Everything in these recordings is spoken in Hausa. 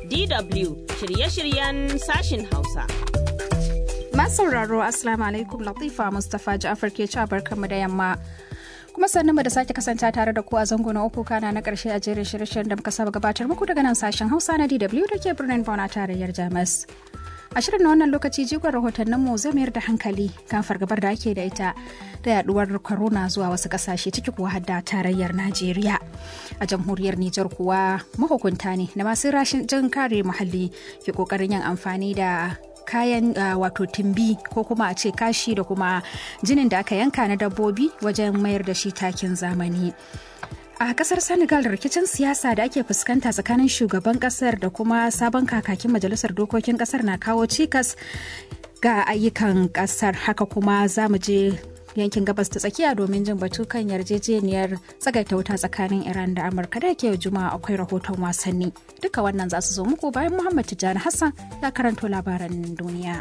DW shirye-shiryen sashin Hausa. Masu sauraro Assalamu alaikum Latifa Mustapha Ja'far ke ci barkanmu da yamma. Kuma sannan mu da sake kasance tare da ku a zango na uku kana na karshe a jerin shirye-shiryen da muka saba gabatar muku daga nan sashen Hausa na DW da ke birnin Bona tarayyar Jamus. A shirin na wannan lokaci jigon rahotannin mu zai mayar da hankali kan fargabar da ake da ita da yaduwar corona zuwa wasu kasashe ciki kuwa hadda tarayyar Najeriya. A jamhuriyar Nijar kuwa mahukunta ne da masu rashin jin kare muhalli ke kokarin yin amfani da kayan uh, wato timbi ko kuma a ce kashi da kuma jinin da aka yanka na dabbobi wajen mayar da shi takin zamani. a kasar senegal rikicin siyasa da ake fuskanta tsakanin shugaban kasar da kuma sabon kakakin majalisar dokokin kasar na kawo cikas ga ayyukan kasar haka kuma za mu je yankin gabas ta tsakiya domin jin batu kan yarjejeniyar tsagaita wuta tsakanin iran da amurka da ke juma'a akwai rahoton wasanni duka wannan za su zo muku bayan muhammad tijjani hassan ya karanto labaran duniya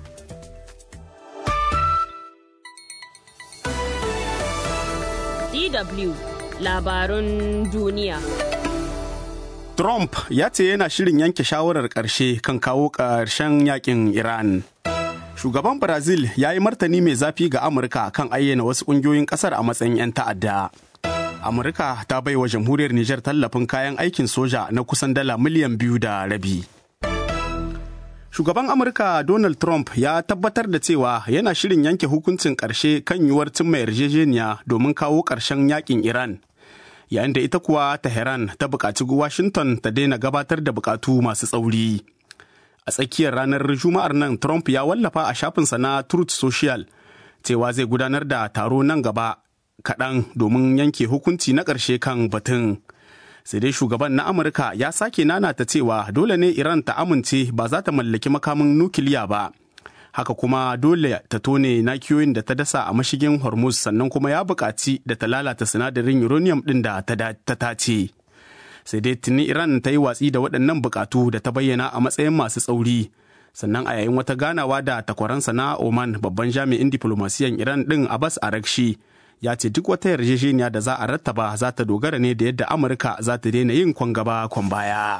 DW labarun duniya. Trump ya ce yana shirin yanke shawarar ƙarshe kan kawo ƙarshen yakin Iran. Shugaban Brazil ya yi martani mai zafi ga Amurka kan ayyana wasu ƙungiyoyin ƙasar a matsayin 'yan ta'adda. Amurka ta bai wa jamhuriyar Nijar tallafin kayan aikin soja na kusan dala miliyan biyu da rabi. Shugaban Amurka Donald Trump ya tabbatar da cewa yana shirin yanke hukuncin ƙarshe kan yiwuwar cimma yarjejeniya domin kawo ƙarshen yakin Iran. Yayin da ita kuwa Tehran ta buƙaci Washington ta daina gabatar da buƙatu masu tsauri. A tsakiyar ranar Juma'ar nan Trump ya wallafa a shafinsa na Truth Social cewa zai gudanar da taro nan gaba kaɗan domin yanke hukunci na ƙarshe kan batun. sai dai shugaban na amurka ya sake nanata cewa dole ne iran ta amince ba za ta mallaki makamin nukiliya ba haka kuma dole ta tone nakiyoyin da ta dasa a mashigin hormuz sannan kuma ya buƙaci da ta lalata sinadarin uranium ɗin da ta tace sai dai tuni iran ta yi watsi da waɗannan buƙatu da ta bayyana a matsayin masu tsauri sannan a yayin wata ganawa da takwaransa na oman babban jami'in diflomasiyan iran ɗin abbas arakshi ya ce duk wata yarjejeniya da za a rattaba za ta dogara ne da yadda amurka za ta daina yin kwan gaba kwan baya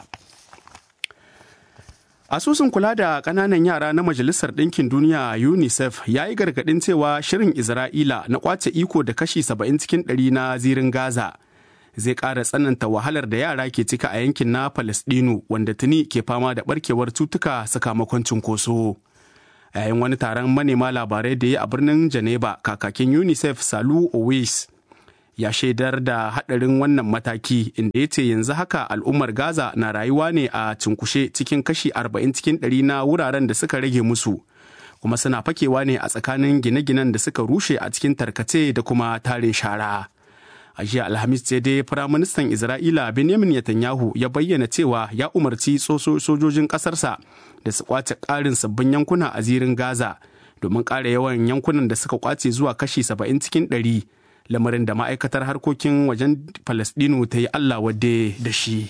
asusun kula da ƙananan yara na majalisar ɗinkin duniya unicef ya yi gargaɗin cewa shirin isra'ila na ƙwace iko da kashi 70 cikin ɗari na zirin gaza zai ƙara tsananta wahalar da yara ke cika a yankin na palestinu wanda tuni ke fama da ɓarkewar cutuka sakamakon cunkoso. yayin wani taron manema labarai da ya a birnin Geneva kakakin UNICEF Salu Owais ya shaidar da hadarin wannan mataki inda ya ce yanzu haka al'ummar Gaza na rayuwa ne a cinkushe cikin kashi 40 cikin 100 na wuraren da suka rage musu kuma suna fakewa ne a tsakanin gine-ginen da suka rushe a cikin tarkace da kuma tarin shara. a jiya alhamis ce dai firaministan isra'ila benjamin netanyahu ya bayyana cewa ya umarci sojojin ƙasarsa da su kwace ƙarin sabbin yankuna a zirin gaza domin ƙara yawan yankunan da suka kwace zuwa kashi 70 cikin 100 lamarin da ma'aikatar harkokin wajen falastinu ta yi allah wadde da shi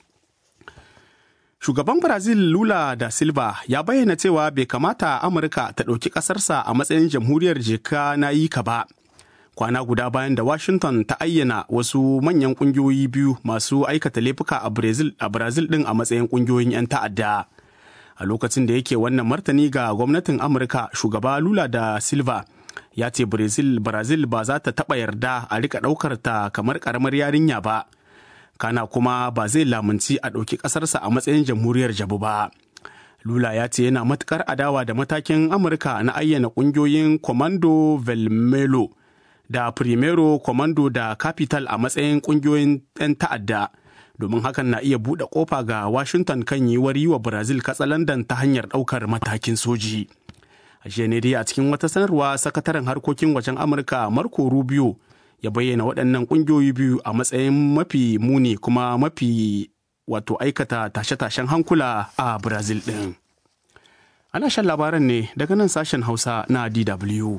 shugaban brazil lula da silva ya bayyana cewa bai kamata amurka ta ɗauki ƙasarsa a matsayin jamhuriyar jeka na yi ka ba kwana guda bayan da Washington ta ayyana wasu manyan kungiyoyi biyu masu aikata laifuka a Brazil a Brazil din a matsayin kungiyoyin 'yan ta'adda. A lokacin da yake wannan martani ga gwamnatin Amurka shugaba Lula da Silva ya ce Brazil Brazil ba za ta taɓa yarda a rika ɗaukar ta kamar ƙaramar yarinya ba. Kana kuma ba zai lamunci a ɗauki ƙasarsa a matsayin jamhuriyar jabu ba. Lula ya ce yana matuƙar adawa da matakin Amurka na ayyana ƙungiyoyin Commando Velmelo. da Primero Commando da Capital a matsayin kungiyoyin 'yan ta'adda domin hakan na iya buɗe ƙofa ga Washington kan yiwuwar yi wa Brazil katsalandan ta hanyar ɗaukar matakin soji. A dai a cikin wata sanarwa sakataren harkokin wajen Amurka Marco Rubio ya bayyana waɗannan ƙungiyoyi biyu a matsayin mafi muni kuma mafi wato aikata tashe-tashen hankula a Brazil ɗin. Ana shan labaran ne daga nan sashen Hausa na DW.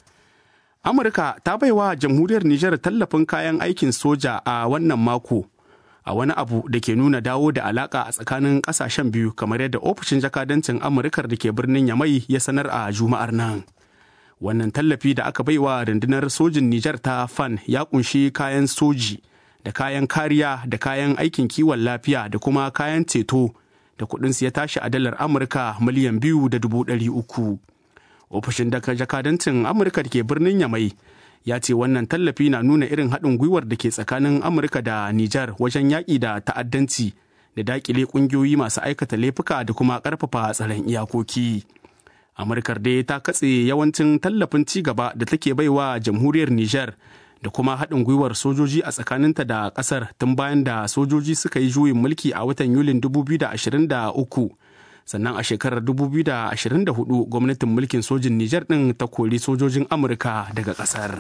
Amurka ta baiwa jamhuriyar Nijar tallafin kayan aikin soja a wannan mako a wani abu da ke nuna dawo da alaka a tsakanin kasashen biyu kamar yadda ofishin jakadancin Amurkar da ke birnin Yamai ya sanar a Juma'ar nan. Wannan tallafi da aka baiwa rundunar sojin Nijar ta FAN ya kunshi kayan soji da kayan kariya da kayan aikin kiwon lafiya da kuma kayan ceto da kuɗinsu ya tashi a dalar Amurka miliyan biyu da dubu ɗari uku. Ofishin daga jakadancin Amurka da ke birnin Yamai ya ce wannan tallafi na nuna irin haɗin gwiwar da ke tsakanin Amurka da Nijar wajen yaƙi da ta'addanci da daƙile ƙungiyoyi masu aikata laifuka da kuma ƙarfafa tsaron iyakoki. Amurkar dai ta katse yawancin tallafin ci gaba da take baiwa jamhuriyar Nijar da kuma haɗin gwiwar sojoji a tsakaninta da ƙasar tun bayan da sojoji suka yi juyin mulki a watan Yulin 2023. Sannan a shekarar 2024 gwamnatin mulkin sojin Nijar ɗin ta kori sojojin Amurka daga ƙasar.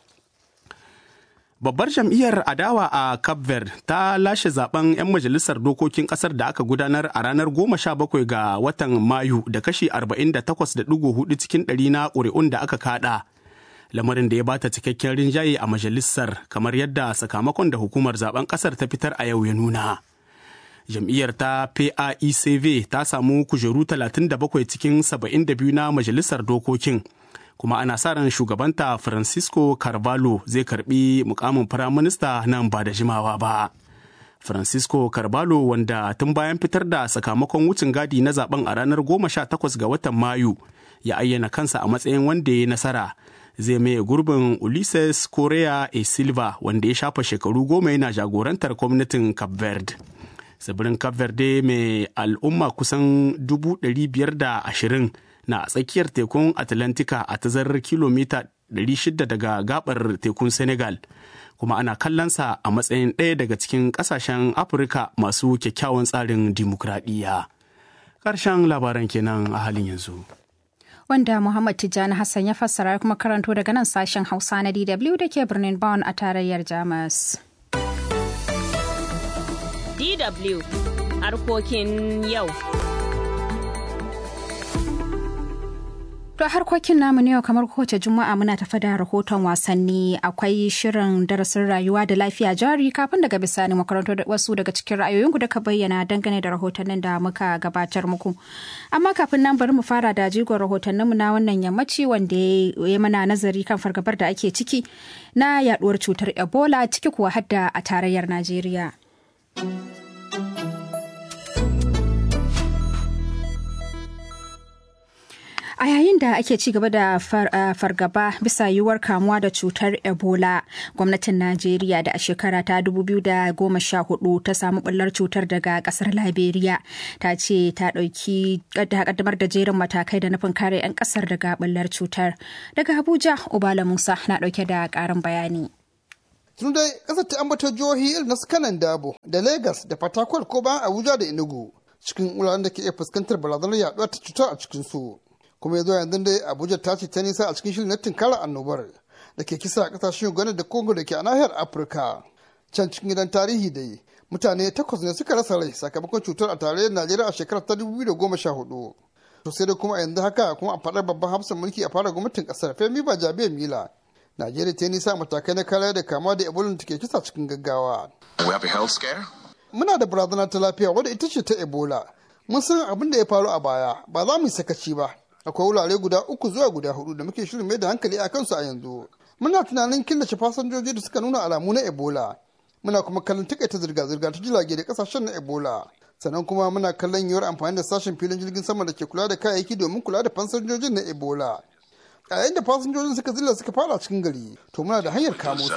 Babbar jam'iyyar adawa a Cape Verde ta lashe zaben 'yan majalisar dokokin kasar da aka gudanar a ranar 17 ga watan Mayu da kashi 48.4 cikin ɗari na ƙuri'un da aka kada. Lamarin da ya bata cikakken rinjaye a majalisar kamar yadda sakamakon da hukumar zaben kasar ta fitar a yau ya nuna. Jam'iyyar ta PAECV ta samu kujeru 37 cikin 72 na majalisar dokokin. kuma ana sa ran shugabanta francisco carvalho zai karbi mukamin firaminista nan ba da jimawa ba francisco carvalho wanda tun bayan fitar da sakamakon wucin gadi na zaben a ranar 18 ga watan mayu ya ayyana kansa a matsayin wanda ya nasara zai maye gurbin ulises correa e silva wanda ya shafa shekaru goma yana jagorantar gwamnatin cape verde tsibirin cape verde mai al'umma kusan 520 na tsakiyar tekun atlantika a tazarar kilomita 600 daga gabar tekun senegal kuma ana kallonsa a matsayin ɗaya daga cikin ƙasashen afirka masu kyakkyawan tsarin dimokuraɗiyya ƙarshen labaran kenan a halin yanzu wanda Muhammad Tijjani Hassan ya fassara kuma karanto daga nan sashen Hausa na DW da ke birnin Bonn a tarayyar Jamus. DW harkokin yau. To harkokin namu ne kamar kowace juma'a muna tafa da rahoton wasanni akwai shirin darasin rayuwa da lafiya jari kafin daga bisani makarantar wasu daga cikin ra'ayoyinku da ka bayyana dangane da rahotannin da muka gabatar muku. Amma kafin nan bari mu fara da jigon rahotanninmu na wannan yammaci wanda ya mana nazari kan fargabar da ake ciki na yaduwar cutar Ebola ciki kuwa hadda a tarayyar Najeriya. A yayin da ake ci gaba da fargaba bisa yiwuwar kamuwa da cutar Ebola, gwamnatin Najeriya da a shekara ta 2014 ta samu bullar cutar daga kasar Liberia ta ce ta ɗauki kaddamar da jerin matakai da nufin kare 'yan kasar daga bullar cutar. Daga Abuja, Ubala Musa na ɗauke da ƙarin bayani. tun dai kasar ta ambata jihohi irin na kanan dabo da lagos da fatakwal ko bayan abuja da enugu cikin wuraren da ke iya fuskantar barazanar yaduwa ta cutar a cikin su kuma ya zo yanzu dai abuja ta ce ta nisa a cikin shirin na tunkarar annobar da ke kisa a kasashen uganda da congo da ke a nahiyar afirka can cikin gidan tarihi dai mutane takwas ne suka rasa rai sakamakon cutar a tarayyar najeriya a shekarar ta dubu da goma sha hudu to sai dai kuma a yanzu haka kuma a faɗar babban hafsan mulki a fara gwamnatin ƙasar femi ba jabiya mila najeriya ta nisa matakai na kariya da kama da ebola da ke kisa cikin gaggawa muna da barazana ta lafiya wadda ita ce ta ebola mun san abin da ya faru a baya ba za mu yi sakaci ba akwai wurare guda uku zuwa guda hudu da muke shirin mai da hankali a kansu a yanzu muna tunanin killace fasinjoji da suka nuna alamu na ebola muna kuma kallon takaita zirga-zirga ta jirage da kasashen na ebola sannan kuma muna kallon yiwuwar amfani da sashen filin jirgin sama da ke kula da kayayyaki domin kula da fasinjojin na ebola a yayin da fasinjojin suka zilla suka fara cikin gari to muna da hanyar kamo su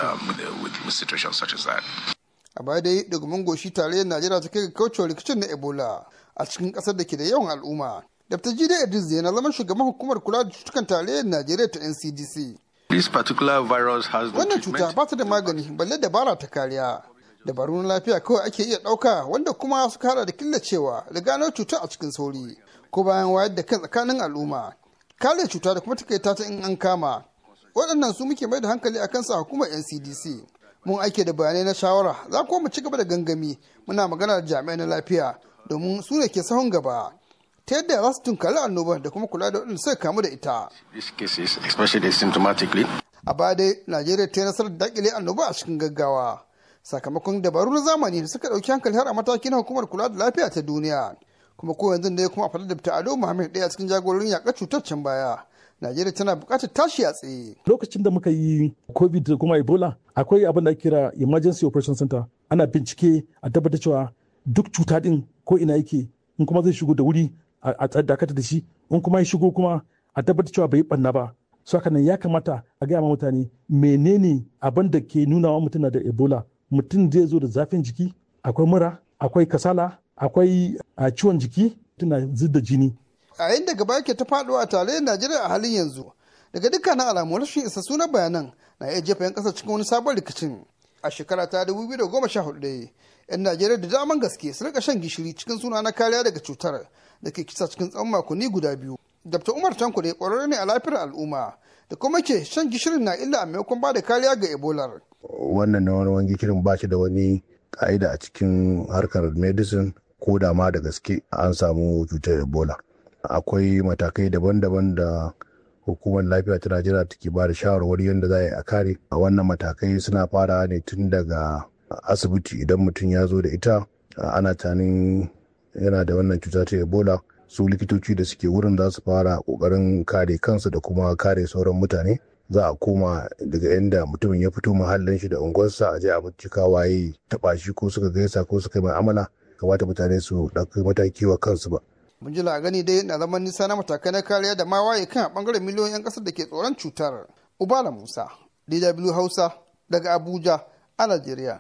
a baya dai domin goshi tarayyar najeriya ta kai ga kaucewa rikicin na ebola a cikin kasar da ke da yawan al'umma dr jide idris na zama shugaban hukumar kula da cutukan tarayyar najeriya ta ncdc This particular virus has no wannan cuta ba ta da magani balle dabara ta kariya dabaru na lafiya kawai ake iya ɗauka wanda kuma suka hada da killacewa da gano cutar a cikin sauri ko bayan wayar da kan tsakanin al'umma kare cuta da kuma takaita ta in an kama waɗannan su muke mai da hankali a kansa hukumar ncdc mun aike da bayanai na shawara za kuma mu ci gaba da gangami muna magana da jami'ai na lafiya domin su ne ke sahun gaba ta yadda za su tunkari annobar da kuma kula da waɗanda suka kamu da ita these cases, especially symptomatically. a baya dai najeriya ta yi nasarar dakile annoba a cikin gaggawa sakamakon dabaru na zamani da suka ɗauki hankali har a mataki na hukumar kula da lafiya ta duniya kuma ko yanzu da ya kuma a faɗar da ado muhammad ɗaya cikin jagororin yaƙar cutar can baya najeriya tana buƙatar tashi a tsaye lokacin da muka yi covid da kuma ebola akwai abin da ake kira emergency operation center ana bincike a tabbatar cewa duk cuta din ko ina yake in kuma zai shigo da wuri a dakata da shi in kuma ya shigo kuma a tabbatar cewa bai ɓanna ba su haka nan ya kamata a gaya ma mutane menene abin da ke nuna wa mutum da ebola mutum zai zo da zafin jiki akwai mura akwai kasala akwai ciwon jiki tana da jini a yayin da gaba ke ta faɗuwa a tarayyar najeriya a halin yanzu daga dukkanin alamu rashin isa sunan bayanan na iya jefa 'yan ƙasar cikin wani sabon rikicin a shekara ta 2014 dai 'yan najeriya da daman gaske su rika shan gishiri cikin suna na kariya daga cutar da ke kisa cikin tsawon makonni guda biyu dr umar tanko ne ƙwararre ne a lafiyar al'umma da kuma ke shan gishirin na illa a maimakon ba da kariya ga ebola wannan na wani gishirin ba shi da wani ka'ida a cikin harkar medicine ko da ma da gaske an samu cutar ebola akwai matakai daban-daban da hukumar lafiya ta najeriya take ba da shawarwari yadda za a yi a kare a wannan matakai suna fara ne tun daga asibiti idan mutum ya zo da ita ana tanin yana da wannan cuta ta ebola su likitoci da suke wurin za su fara kokarin kare kansu da kuma kare sauran mutane za a koma daga inda mutumin ya fito mahallin shi da unguwarsa a je a bincika waye taba shi ko suka gaisa ko suka yi ma'amala kamata mutane su ɗauki mataki wa kansu ba mun ji gani dai na zaman nisa na matakai na kariya da ma waye kan a bangaren miliyoyin 'yan kasar da ke tsoron cutar ubala musa dw hausa daga abuja a najeriya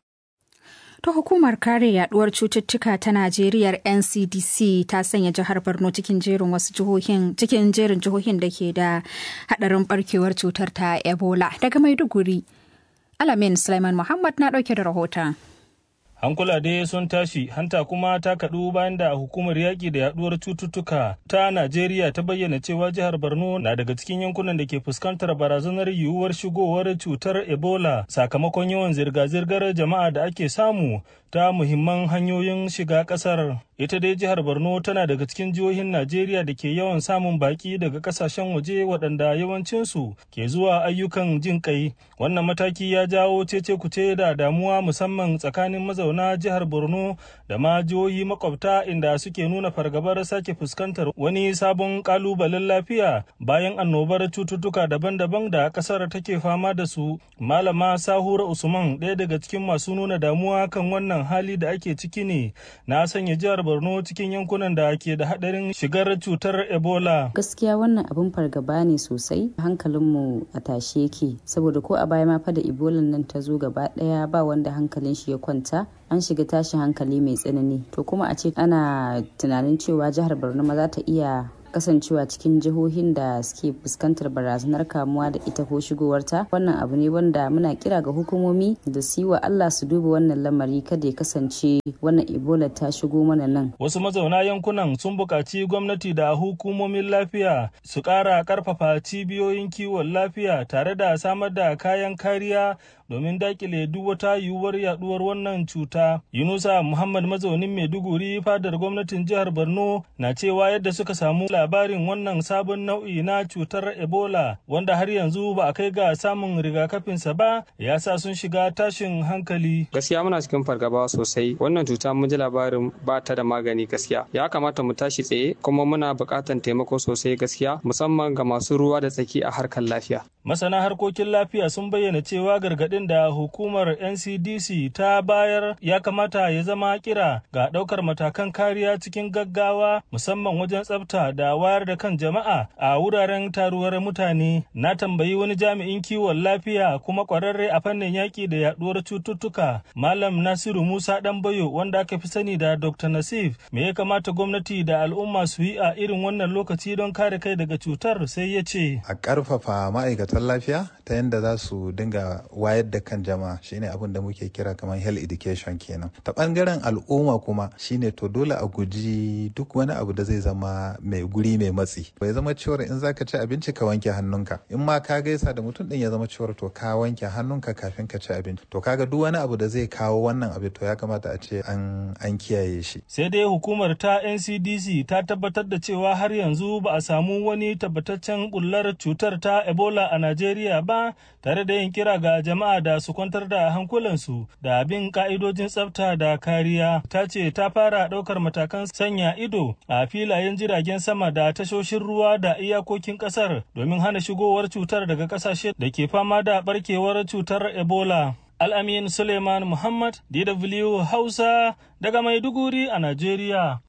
ta hukumar kare yaduwar cututtuka ta najeriya ncdc ta sanya jihar borno cikin jerin wasu jihohin cikin jerin jihohin da ke da hadarin barkewar cutar ta ebola daga maiduguri alamin sulaiman muhammad na dauke da rahoton hankula dai sun tashi hanta kuma ta kaɗu bayan da hukumar yaƙi da yaɗuwar cututtuka ta najeriya ta bayyana cewa jihar borno na daga cikin yankunan da ke fuskantar barazanar yiwuwar shigowar cutar ebola sakamakon yawan zirga-zirgar jama'a da ake samu ta muhimman hanyoyin shiga ƙasar ita dai jihar borno tana daga cikin jihohin najeriya da ke yawan samun baki daga kasashen waje waɗanda yawancinsu ke zuwa ayyukan jin kai wannan mataki ya jawo cece kuce da damuwa musamman tsakanin mazauna jihar borno da ma jihohi makwabta inda suke nuna fargabar sake fuskantar wani sabon kalubalen lafiya bayan annobar cututtuka daban-daban da kasar take fama da su malama sahura usman ɗaya daga cikin masu nuna damuwa kan wannan hali da ake ciki ne na sanya jihar borno cikin yankunan da ke da hadarin shigar cutar ebola gaskiya wannan abin fargaba ne sosai hankalinmu a tashe yake saboda ko a baya ma fa da ebola nan ta zo gaba daya ba wanda hankalin shi ya kwanta an shiga tashin hankali mai tsanani to kuma a ce ana tunanin cewa jihar borno ma za ta iya kasancewa cikin jihohin da suke fuskantar barazanar kamuwa da ita ko shigowarta wannan abu ne wanda muna kira ga hukumomi da su yi wa Allah su duba wannan lamari kada ya kasance wannan ebola ta shigo mana nan wasu mazauna yankunan sun buƙaci gwamnati da hukumomin lafiya su ƙara ƙarfafa cibiyoyin kiwon lafiya tare da samar da kayan kariya domin dakile duk wata yiwuwar yaduwar wannan cuta. Yunusa Muhammad mazaunin Maiduguri fadar gwamnatin jihar Borno na cewa yadda suka samu labarin wannan sabon nau'i na cutar Ebola wanda har yanzu ba a kai ga samun rigakafinsa ba ya sa sun shiga tashin hankali. Gaskiya muna cikin fargaba sosai wannan cuta mun ji labarin ba ta da magani gaskiya. Ya kamata mu tashi tsaye kuma muna buƙatar taimako sosai gaskiya musamman ga masu ruwa da tsaki a harkar lafiya. Masana harkokin lafiya sun bayyana cewa gargaɗin da hukumar NCDC ta bayar ya kamata ya zama kira ga ɗaukar matakan kariya cikin gaggawa musamman wajen tsafta da wayar da kan jama'a a wuraren taruwar mutane. Na tambayi wani jami'in kiwon lafiya kuma ƙwararre a fannin yaƙi da yaɗuwar cututtuka Malam Nasiru Musa Ɗanbayo wanda aka fi sani da Dr. Nasif me ya kamata gwamnati da al'umma su yi a irin wannan lokaci don kare kai daga cutar sai ya ce. A ƙarfafa ma'aikatan lafiya ta yadda za su dinga wayar da kan jama'a shine abin da muke kira kamar health education kenan ta bangaren al'umma kuma shine to dole a guji duk wani abu da zai zama mai guri mai matsi bai zama cewar in zaka ci abinci ka wanke hannunka in ma ka gaisa da mutum din ya zama cewar to ka wanke hannunka kafin ka ci abinci to kaga duk wani abu da zai kawo wannan abu to ya kamata a ce an an kiyaye shi sai dai hukumar ta NCDC ta tabbatar da cewa har yanzu ba a samu wani tabbataccen bullar cutar ta Ebola a Najeriya ba tare da yin kira ga jama'a da su kwantar da hankulansu da bin ka'idojin tsafta da kariya ta ce ta fara ɗaukar matakan sanya ido a filayen jiragen sama da tashoshin ruwa da iyakokin ƙasar domin hana shigowar cutar daga ƙasashe da ke fama da barkewar cutar ebola al'amin suleiman muhammad dw hausa daga maiduguri a najeriya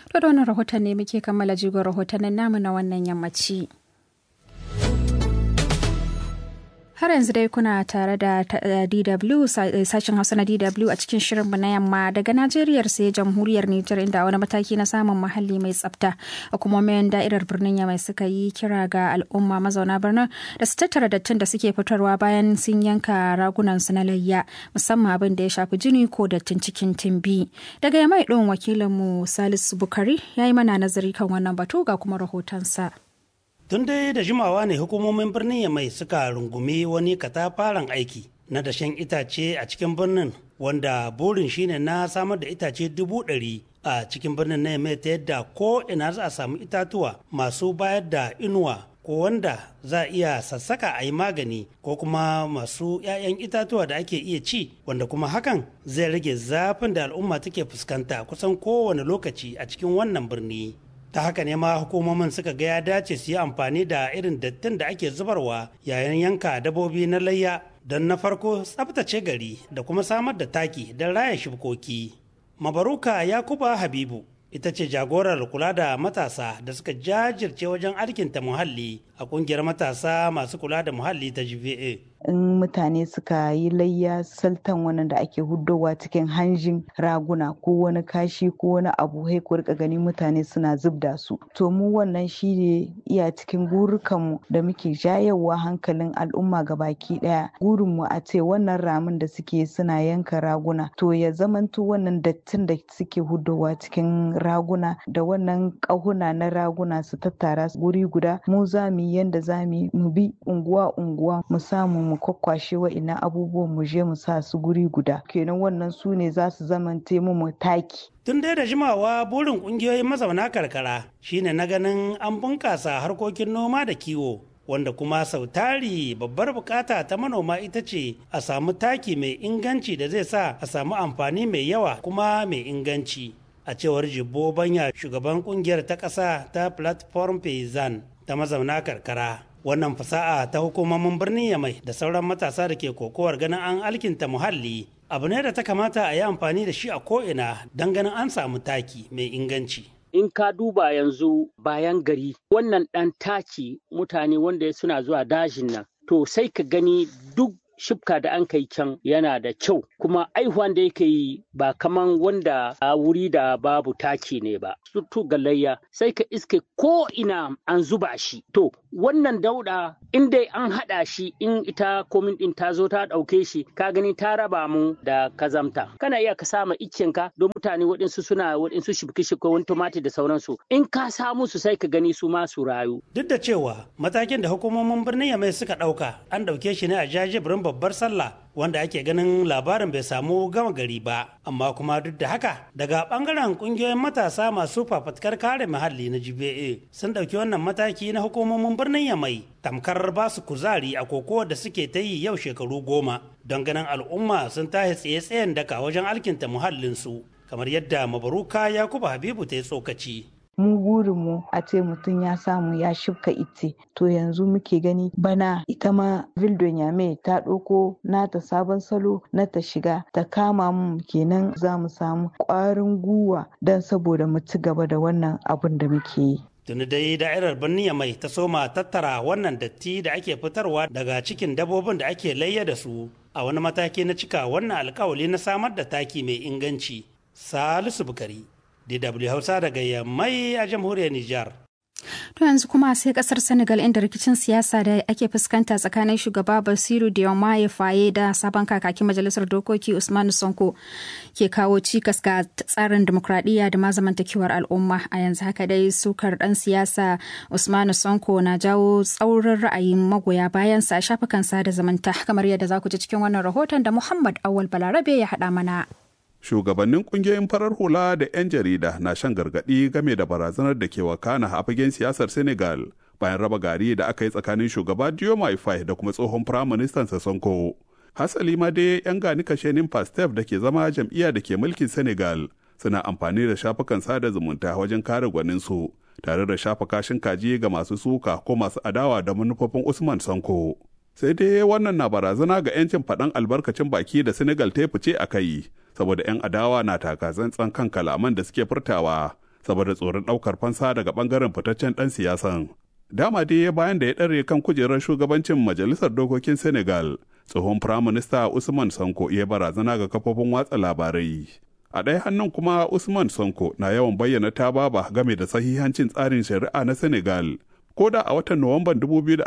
To da wannan rahoton ne muke kammala jigon rahotannin namu na wannan yammaci. Har yanzu dai kuna tare da DW sashen Hausa na DW a cikin shirinmu na yamma daga Najeriya sai jamhuriyar Nijar inda wani mataki na samun muhalli mai tsafta hukumomin da'irar birnin Yamai suka yi kira ga al'umma mazauna birnin da su tattara dattin da suke fitarwa bayan sun yanka ragunan su na layya musamman abin da ya shafi jini ko dattin cikin timbi. Daga Yamai ɗin wakilinmu Salisu Bukari ya yi mana nazari kan wannan batu ga kuma rahotonsa. tun dai da jimawa ne hukumomin birnin yamai suka rungumi wani katafaren aiki na dashen itace a cikin birnin wanda burin shine na samar da itace dubu ɗari a cikin birnin na yamai ta yadda ko ina za a samu itatuwa masu bayar da inuwa ko wanda za a iya sassaka a yi magani ko kuma masu 'ya'yan itatuwa da ake iya ci wanda kuma hakan zai rage zafin da al'umma take fuskanta kusan kowane lokaci a cikin wannan birni ta haka ne ma hukumomin suka ga ya dace su yi amfani da irin dattin da ake zubarwa yayin yanka dabobi na layya don na farko tsabtace gari da kuma samar da taki don raya shibkoki mabaruka yakuba habibu ita ce jagorar kula da matasa da suka jajirce wajen alkinta muhalli a kungiyar matasa masu kula da muhalli ta gva in mutane suka yi layya saltan wannan da ake huddowa cikin hanjin raguna ko wani kashi ko wani abu hai ku rika gani mutane suna zubda su to mu wannan shi ne iya cikin gurukanmu da muke jayewa hankalin al'umma ga baki daya gurinmu a ce wannan ramin da suke suna yanka raguna to ya zamanto wannan dattin da suke huddowa cikin raguna da wannan ƙahuna na raguna su tattara guri guda mu za mu yi yanda za mu bi unguwa unguwa mu samu mu kwakwashe wa'ina abubuwan mu je mu sa su guri guda kenan wannan su ne za su zamante mu taki tun dai da jimawa burin kungiyoyin mazauna karkara shine na ganin an bunkasa harkokin noma da kiwo wanda kuma sau tari babbar bukata ta manoma ita ce a samu taki mai inganci da zai sa a samu amfani mai yawa kuma mai inganci a cewar jibbo banya shugaban kungiyar ta ƙasa ta platform payzan ta mazauna karkara wannan fasa'a ta hukumomin birnin yamai da sauran matasa da ke kokowar ganin an alkinta muhalli abu ne da ta kamata a yi amfani da shi a ko'ina don ganin an samu taki mai inganci in ka duba yanzu bayan gari wannan ɗan taki mutane wanda suna zuwa dajin nan to sai ka gani duk shifka da an kai can yana da kyau kuma aihuwan da yake yi ba kaman wanda a wuri da babu taki ne ba sutu galayya sai ka iske ko ina an zuba shi to wannan dauda in dai an haɗa shi in ita komin ɗin ta zo ta ɗauke shi ka gani ta raba mu da kazamta kana iya ka sama ka don mutane waɗansu suna waɗansu shibki shibki wani tumati da sauransu in ka samu su sai ka gani su ma su rayu duk da cewa matakin da hukumomin birnin yamai suka ɗauka an ɗauke shi ne a jajibirin babbar sallah wanda ake ganin labarin bai samu gama gari ba amma kuma duk da haka daga bangaren kungiyoyin matasa masu fafatkar kare muhalli na gba sun ɗauki wannan mataki na hukumomin birnin yamai tamkar ba su kuzari a koko da suke ta yi yau shekaru goma don ganin al'umma sun tashi tsaye-tsayen daka wajen alkinta muhallinsu kamar yadda mabaruka yakuba habibu ta yi tsokaci mu burinmu a ce mutum ya samu ya shifka ice to yanzu muke gani bana ita ma vildon yame ta ɗauko nata sabon salo na ta shiga ta kama mu kenan za mu samu ƙwarin guwa don saboda mu ci gaba da wannan abun da muke yi tuni dai da'irar birnin mai ta soma tattara wannan datti da ake fitarwa daga cikin dabobin da ake layya da su a wani mataki na cika wannan alkawali na samar da taki mai inganci salisu bukari DW Hausa daga Yammai a jamhuriyar Nijar. To yanzu kuma sai kasar Senegal inda rikicin siyasa da ake fuskanta tsakanin shugaba Basiru Diomaye Faye da sabon kakakin majalisar dokoki Usmanu Sonko ke kawo cikas ga tsarin demokradiyya da ma zamantakewar al'umma a yanzu haka dai sukar dan siyasa Usmanu Sonko na jawo tsaurin ra'ayin magoya bayan sa shafukan sada zamanta kamar yadda za ku ji cikin wannan rahoton da Muhammad Awal Balarabe ya haɗa mana. shugabannin kungiyoyin farar hula da 'yan jarida na shan gargaɗi game da barazanar da ke wakana a fagen siyasar senegal bayan raba gari da aka yi tsakanin shugaba diomaye faye da kuma tsohon firaministan sonko hasali ma dai 'yan gani kashenin pastef da ke zama jam'iyya da ke mulkin senegal suna amfani da shafukan sada zumunta wajen kare gwaninsu tare da shafa kashin kaji ga masu suka ko masu adawa da manufofin usman sonko sai dai wannan na barazana ga 'yancin faɗan albarkacin baki da senegal ta fice a kai saboda 'yan adawa na taka tsantsan kan kalaman da suke furtawa saboda tsoron ɗaukar fansa daga ɓangaren fitaccen ɗan siyasan. Dama dai bayan da ya ɗare kan kujerar shugabancin Majalisar Dokokin Senegal, tsohon Firaminista Usman Sanko ya barazana ga kafofin watsa labarai. A ɗaya hannun kuma Usman Sanko na yawan bayyana ta baba game da sahihancin tsarin shari'a na Senegal, ko da a watan Nuwamban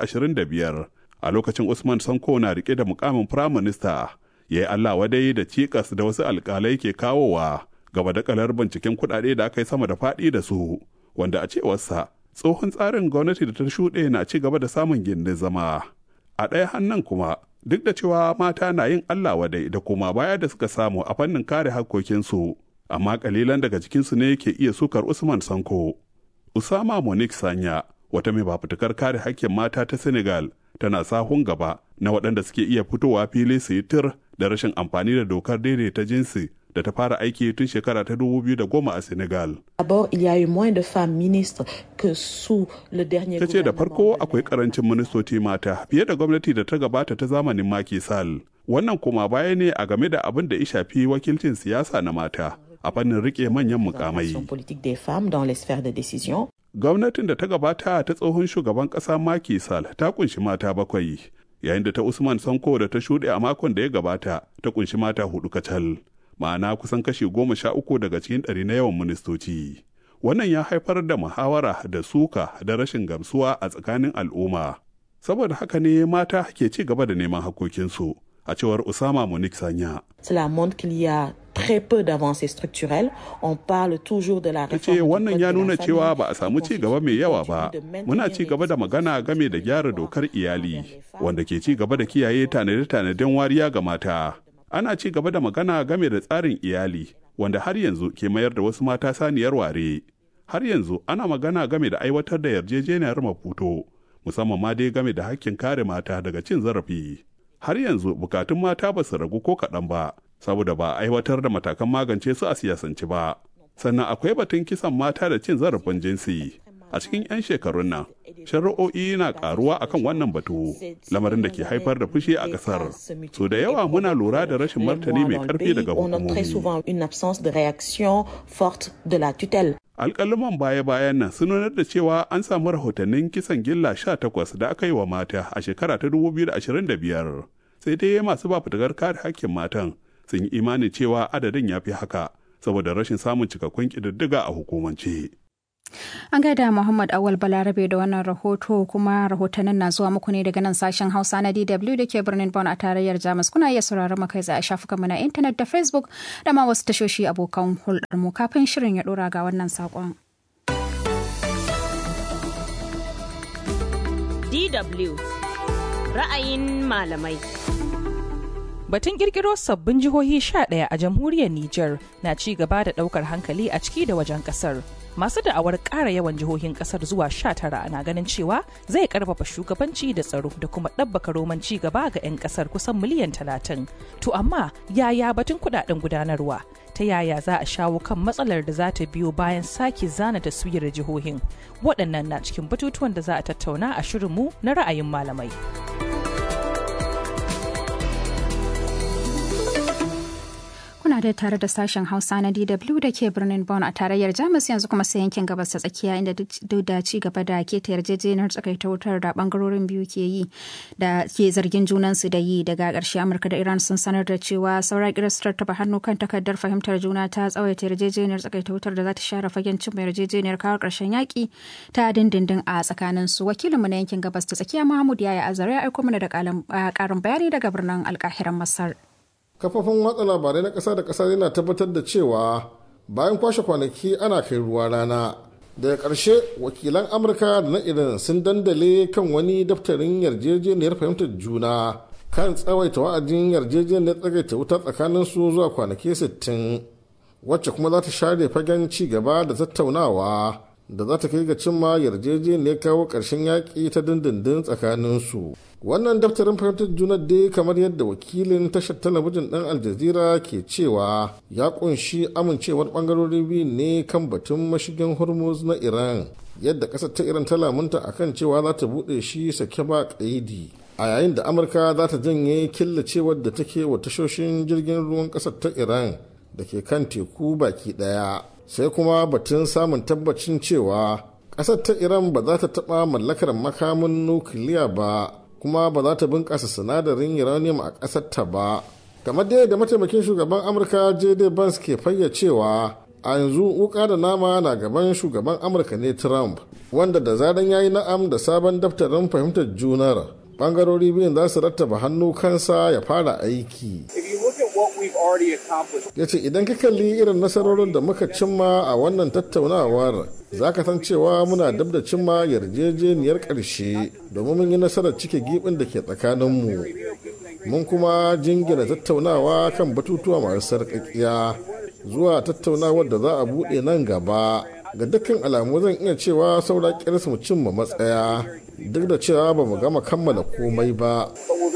2025 a lokacin Usman Sanko na rike da mukamin Firaminista, ya yi Allah wadai da cikas da wasu alkalai ke kawowa gaba da kalar binciken kuɗaɗe da aka yi sama da faɗi da su, wanda a cewarsa tsohon tsarin gwamnati da ta shuɗe na ci gaba da samun gindin zama. A ɗaya hannun kuma, duk da cewa mata na yin Allah wadai da kuma baya da suka samu a fannin kare hakkokinsu, amma kalilan daga cikinsu ne ke iya sukar Usman Sanko. Usama Monique Sanya, wata mai fafutukar kare hakkin mata ta Senegal, tana sahun gaba na waɗanda suke iya fitowa fili su yi tir da rashin amfani da dokar daidaita jinsi da ta fara aiki tun shekara ta 2010 a Senegal. D'abord, il y a eu moins de femmes ministres que sous le dernier Ta ce da farko akwai karancin ministoci mata fiye da gwamnati da ta gabata ta zamanin Macky Sall. Wannan kuma baya ne a game da abin da ya shafi wakilcin siyasa na mata a fannin rike manyan mukamai. politique des femmes dans les sphères de décision. Gwamnatin da ta gabata ta tsohon shugaban ƙasa Macky Sall ta kunshi mata bakwai, yayin da ta Usman Sanko da ta shuɗe a makon da ya gabata ta kunshi mata hudu kacal. ma'ana kusan kashi goma sha uku daga cikin ɗari na yawan ministoci. Wannan ya haifar da muhawara da suka da rashin gamsuwa a tsakanin al'umma. Saboda haka ne mata ke ci gaba da neman hakokinsu, a cewar Usama Monique Sanya. Cela montre qu'il y a très peu d'avancées structurelles. On parle toujours de la Ta ce wannan ya nuna cewa ba a samu ci gaba mai yawa ba. Muna ci gaba da magana game da gyara dokar iyali, wanda ke ci gaba da kiyaye tanade-tanaden wariya ga mata. ana ci gaba da magana game da tsarin iyali wanda har yanzu ke mayar da wasu mata saniyar ware har yanzu ana magana game da aiwatar da yarjejeniyar maputo musamman ma dai game da hakkin kare mata daga cin zarafi har yanzu bukatun mata ba su ragu ko kaɗan ba saboda ba a aiwatar da matakan magance su a siyasance ba sannan akwai batun kisan mata da cin zarafin jinsi a cikin 'yan shekarun nan shari'o'i na karuwa akan wannan batu lamarin da ke haifar da fushi a kasar so da yawa muna lura da rashin martani mai karfi daga hukumomi alƙaluman baya-bayan nan sun nunar da cewa an samu rahotannin kisan gilla 18 da aka yi wa mata a shekara ta 2025 sai dai masu ba fitakar kare hakkin matan sun yi imanin cewa adadin ya fi haka saboda rashin samun cikakkun ƙididdiga a hukumance. An gaida Muhammad Awal Balarabe da wannan rahoto kuma rahotannin na zuwa muku ne daga nan sashen Hausa na DW da ke birnin Bonn a tarayyar Jamus. Kuna iya sauraron mu kai a shafukanmu na intanet da Facebook da ma wasu tashoshi abokan hulɗar mu kafin shirin ya ɗora ga wannan saƙon. DW ra'ayin malamai. Batun kirkiro sabbin jihohi 11 a jamhuriyar Nijar na ci gaba da daukar hankali a ciki da wajen kasar. Masu da'awar ƙara yawan jihohin kasar zuwa 19 na ganin cewa zai karfafa shugabanci da tsaro da kuma ɗabbaka roman ci gaba ga 'yan kasar kusan miliyan 30. To amma yaya batun kudaden gudanarwa? Ta yaya za a shawo kan matsalar da za ta biyo bayan sake zana taswirar jihohin? Waɗannan na cikin batutuwan da za a tattauna a shirinmu na ra'ayin malamai. Kuna da tare da sashen Hausa na DW da ke birnin Bonn a tarayyar Jamus yanzu kuma sai yankin gabas ta tsakiya inda duk da ci gaba da keta yarjejeniyar tsakaita wutar da bangarorin biyu ke yi da ke zargin junansu da yi daga ƙarshe Amurka da Iran sun sanar da cewa saura kiristar taba hannu kan takardar fahimtar juna ta tsawaita yarjejeniyar tsakaita wutar da za ta share fagen cin yarjejeniyar kawo ƙarshen yaƙi ta dindindin a tsakanin su wakilinmu na yankin gabas ta tsakiya Mahmud Yaya Azare ya aiko mana da ƙarin bayani daga birnin alƙahiran Masar. kafofin watsa labarai na ƙasa da ƙasa yana tabbatar da cewa bayan kwashe kwanaki ana kai ruwa rana daga ƙarshe wakilan amurka da na iran sun dandale kan wani daftarin yarjejeniyar fahimtar juna kan tsawaita wa'adin yarjejeniyar tsagaita wuta tsakanin su zuwa kwanaki 60 wacce kuma za ta share fagen ci gaba da tattaunawa da za ta kai ga cimma yarjejeniyar kawo ƙarshen yaƙi ta dindindin tsakanin su wannan daftarin fahimtar juna dai kamar yadda wakilin tashar talabijin ɗan aljazira ke cewa ya kunshi amincewar ɓangarori biyu ne kan batun mashigin hormuz na iran yadda ƙasar ta iran ta lamunta akan cewa za ta buɗe shi sake ba ƙaidi a yayin da amurka za ta janye killacewar da take wa tashoshin jirgin ruwan ƙasar ta iran da ke kan teku baki ɗaya sai kuma batun samun tabbacin cewa ƙasar ta iran ba za ta taɓa mallakar makamin nukiliya ba kuma ba za ta bunƙasa sinadarin uranium a ƙasar ta ba kamar dai da mataimakin shugaban amurka jd vance ke fayyacewa a yanzu wuka da nama na gaban shugaban amurka ne trump wanda da zaran ya yi na'am da sabon daftarin fahimtar junar bangarori biyun za su rattaba hannu kansa ya fara aiki ya ce idan ka kalli irin nasarorin da muka cimma a wannan tattaunawar za ka san cewa muna dab da cimma yarjejeniyar ƙarshe domin mun yi nasarar cike gibin da ke tsakaninmu mun kuma jingina tattaunawa kan batutuwa masu sarƙaƙiya zuwa tattaunawar da za a buɗe nan gaba ga dukkan alamu zan iya cewa saura kiris mu cimma matsaya duk da cewa ba mu gama kammala komai ba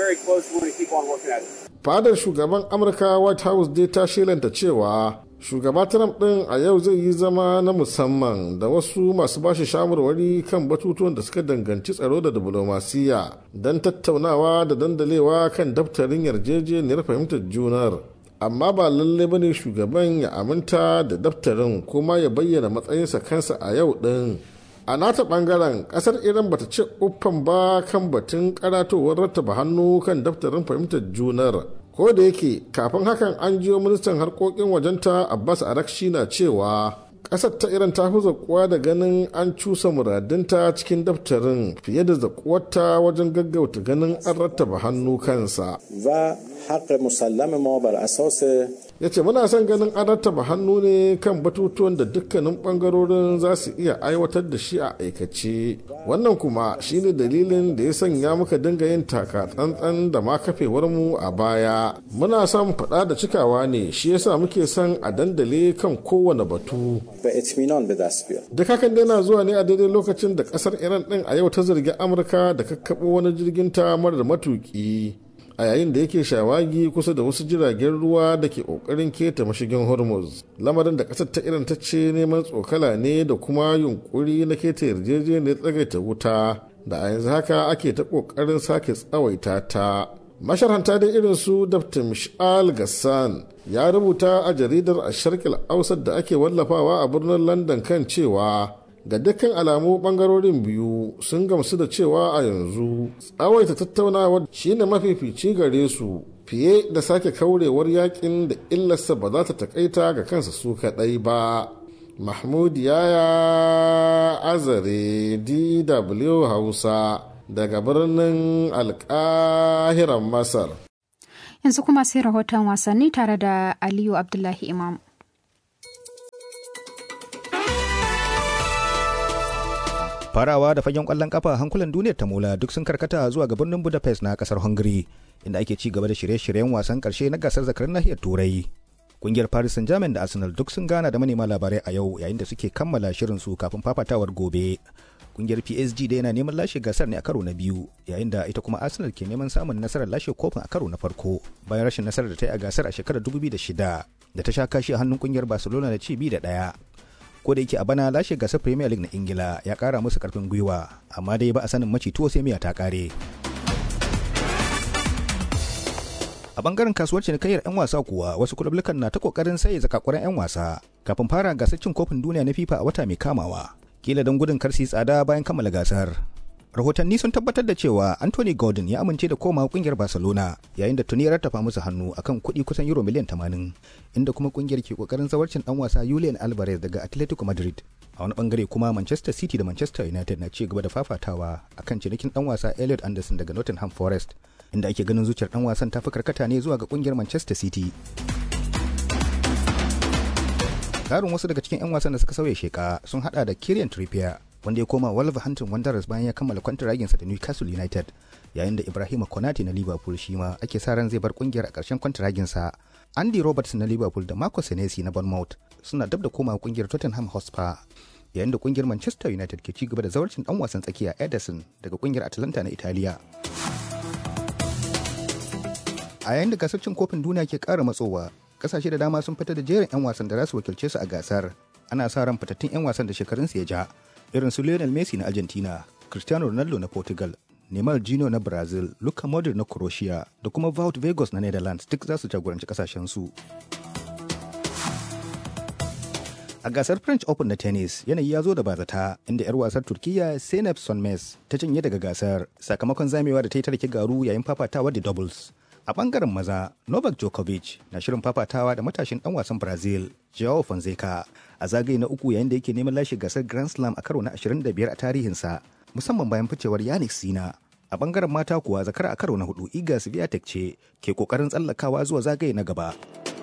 fadar shugaban amurka white house dai ta shelanta cewa shugaba trump din a yau zai yi zama na musamman da wasu masu bashi shawarwari kan batutuwan da suka danganci tsaro da diplomasiya don tattaunawa da dandalewa kan daftarin yarjejeniyar fahimtar junar amma ba lalle bane shugaban ya aminta da daftarin kuma ya bayyana matsayinsa kansa a yau din a nata bangaren kasar iran bata ce uffan ba kan batun karatowar rattaba hannu kan daftarin fahimtar junar ko da yake kafin hakan an jiyo ministan harkokin wajenta abbas arakshi na cewa kasar ta iran ta fi zakuwa da ganin an cusa muradinta cikin daftarin fiye da zakuwarta wajen gaggauta ganin an rattaba hannu kansa حق مسلم ما بر اساس ya ce muna son ganin an rattaba hannu ne kan batutuwan da dukkanin bangarorin za su iya aiwatar da shi a aikace wannan kuma shine dalilin da ya sanya muka dinga yin taka tsantsan da ma kafewar mu a baya muna son faɗa da cikawa ne shi yasa muke son a dandale kan kowane batu duk hakan dai na zuwa ne a daidai lokacin da ƙasar iran ɗin a yau ta zargi amurka da kakkaɓo wani jirgin ta marar matuƙi a yayin da yake shawagi kusa da wasu jiragen ruwa da ke kokarin keta mashigin hormuz lamarin da kasar ta iran ta ce neman tsokala ne da kuma yunkuri na keta yarjejeniyar tsagaita wuta da a yanzu haka ake ta kokarin sake tsawaita ta masharhanta da irin su dr mishal gassan ya rubuta a jaridar a sharkil ausar da ake wallafawa a birnin london kan cewa ga dukkan alamu bangarorin biyu sun gamsu da cewa a yanzu tsawaita tattaunawa shine mafifici gare su fiye da sake kaurewar yakin da illarsa ba za ta takaita ga kansa su kadai ba mahmud yaya azare dw hausa daga birnin alkahiran masar yanzu kuma sai rahoton wasanni tare da aliyu abdullahi imam farawa da fagen kwallon kafa hankulan duniyar ta mola duk sun karkata zuwa ga birnin budapest na kasar hungary inda ake ci gaba da shirye-shiryen wasan karshe na gasar zakarin nahiyar turai kungiyar paris saint germain da arsenal duk sun gana da manema labarai a yau yayin da suke kammala shirin su kafin fafatawar gobe kungiyar psg da yana neman lashe gasar ne a karo na biyu yayin da ita kuma arsenal ke neman samun nasarar lashe kofin a karo na farko bayan rashin nasarar da ta yi a gasar a shekarar 2006 da ta sha kashi a hannun kungiyar barcelona da ci bi da daya ko da yake a bana lashe gasar premier league na ingila ya kara musu karfin gwiwa amma dai ba a sanin maci tuwo sai miya ta kare a bangaren kasuwar cinikayyar 'yan wasa kuwa wasu kulublukan na ta kokarin saye zakakuran 'yan wasa kafin fara gasar cin kofin duniya na fifa a wata mai kamawa kila don gudun karsi tsada bayan kammala gasar rahotanni sun tabbatar da cewa anthony gordon ya amince da komawa kungiyar barcelona yayin da tuni ya rattafa musu hannu akan kuɗi kusan euro miliyan 80 inda kuma kungiyar ke kokarin zawarcin dan wasa julian alvarez daga atletico madrid a wani bangare kuma manchester city da manchester united na ci gaba da fafatawa akan cinikin dan wasa elliot anderson daga nottingham forest inda ake ganin zuciyar dan wasan ta fi karkata ne zuwa ga kungiyar manchester city karin wasu daga cikin 'yan wasan da suka sauya sheka sun hada da Kieran Trippier wanda ya koma Wolverhampton Wanderers bayan ya kammala kwantaraginsa da Newcastle United yayin da Ibrahima Konate na Liverpool shi ma ake sa ran zai bar kungiyar a ƙarshen kwantaraginsa. Andy Roberts na Liverpool da Marco Senesi na Bournemouth suna dab da koma kungiyar Tottenham Hotspur yayin da kungiyar Manchester United ke ci gaba da zawarcin dan wasan tsakiya Ederson daga kungiyar Atalanta na Italiya. A yayin da gasar cin kofin duniya ke ƙara matsowa, kasashe da dama sun fitar da jerin 'yan wasan da za su wakilce su a gasar ana sa ran fitattun 'yan wasan da shekarunsu ya ja irin su lionel messi na argentina cristiano ronaldo na portugal neymar jino na brazil luka modric na croatia da kuma vaut vegas na netherlands duk za su jagoranci kasashen su A gasar French Open na tennis yanayi ya zo da bazata inda 'yar wasar Turkiyya Zeynep Sonmez ta cinye daga gasar sakamakon zamewa da ta yi tarki garu yayin fafatawa da doubles. A bangaren maza, Novak Djokovic na shirin fafatawa da matashin dan wasan Brazil, Joao Fonseca, a zagaye na uku yayin da yake neman lashe gasar Grand Slam a karo na 25 a tarihinsa, musamman bayan ficewar Yannick Sina. A bangaren mata kuwa zakara a karo na hudu Iga Swiatek ce ke kokarin tsallakawa zuwa zagaye na gaba.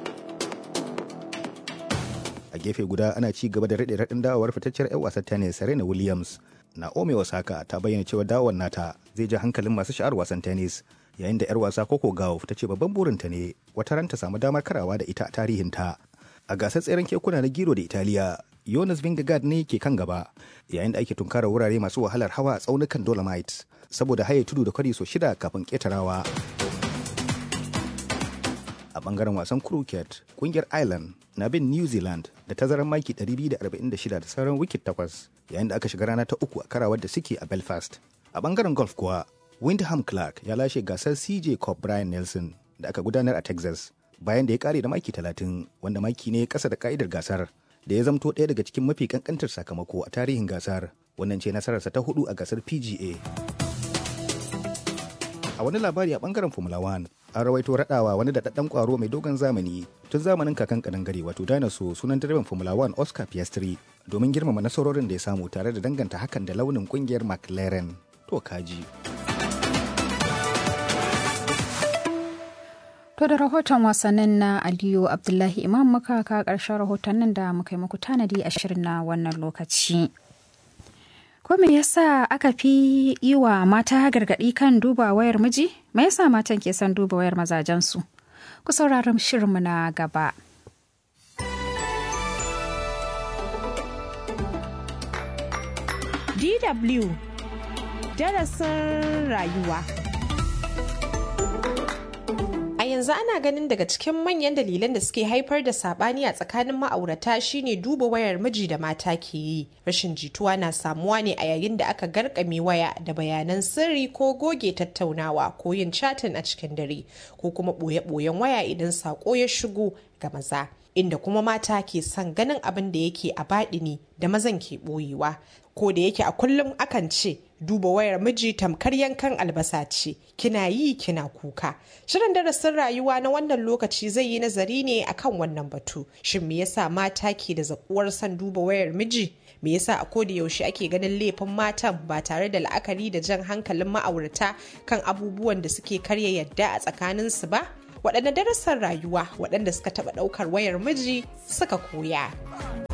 a gefe guda ana ci gaba da raɗe raɗin dawowar fitacciyar 'yan wasan tennis Serena Williams. Naomi Osaka ta bayyana cewa dawowar nata zai ja hankalin masu sha'ar wasan tennis yayin da 'yar wasa Coco Gauff ta ce babban burinta ne wata ran ta samu damar karawa da ita a tarihinta. A gasar tseren kekuna na Giro da Italiya, Jonas Vingegaard ne ke kan gaba yayin da ake tunkara wurare masu wahalar hawa a tsaunukan Dolomites saboda haye tudu da kwari so shida kafin ketarawa. a bangaren wasan cricket kungiyar ireland na bin new zealand da tazarar maki 246 da sauran wicket takwas yayin da aka shiga rana ta uku a karawar da suke a belfast a bangaren golf kuwa windham clark ya lashe gasar cj cup brian nelson da aka gudanar a texas bayan da ya kare da maki 30 wanda maki ne kasa da ka'idar gasar da ya zamto ɗaya daga cikin mafi kankantar sakamako a tarihin gasar wannan ce nasararsa ta hudu a gasar pga a wani labari a bangaren formula 1 an rawaito raɗawa wani daɗaɗɗen ƙwaro mai dogon zamani tun zamanin kakan kadangare wato dinosaur sunan direban formula 1 oscar piastri domin girmama nasarorin da ya samu tare da danganta hakan da launin ƙungiyar mclaren to kaji To da rahoton wasannin na Aliyu Abdullahi Imam muka ka ƙarshen rahotannin da muka yi muku tanadi a shirin na wannan lokaci. Ko me yasa aka fi yi wa mata gargaɗi kan duba wayar miji? Me yasa matan ke son duba wayar mazajensu? Ku sauraron shirinmu na gaba. DW Darasin rayuwa A yanzu ana ganin daga cikin manyan dalilan da suke haifar da sabani a tsakanin ma'aurata shine duba wayar miji da mata ke yi. Rashin jituwa na samuwa ne a yayin da aka garkame waya da bayanan sirri ko goge tattaunawa ko yin chatin a cikin dare ko kuma ɓoye-ɓoyen waya idan saƙo ya shigo ga maza. Inda kuma mata ke son ganin abin da yake a baɗini da mazan ke ɓoyewa. Ko da yake a kullum akan ce duba wayar miji tamkar yankan albasa ce kina yi kina kuka shirin darasin rayuwa na wannan lokaci zai yi nazari ne akan wannan batu shin me yasa mata ke da zakuwar son duba wayar miji me yasa a koda yaushe ake ganin laifin matan ba tare da la'akari da jan hankalin ma'aurata kan abubuwan da suke karya yadda a tsakaninsu ba waɗanne darasin rayuwa waɗanda suka taɓa ɗaukar wayar miji suka koya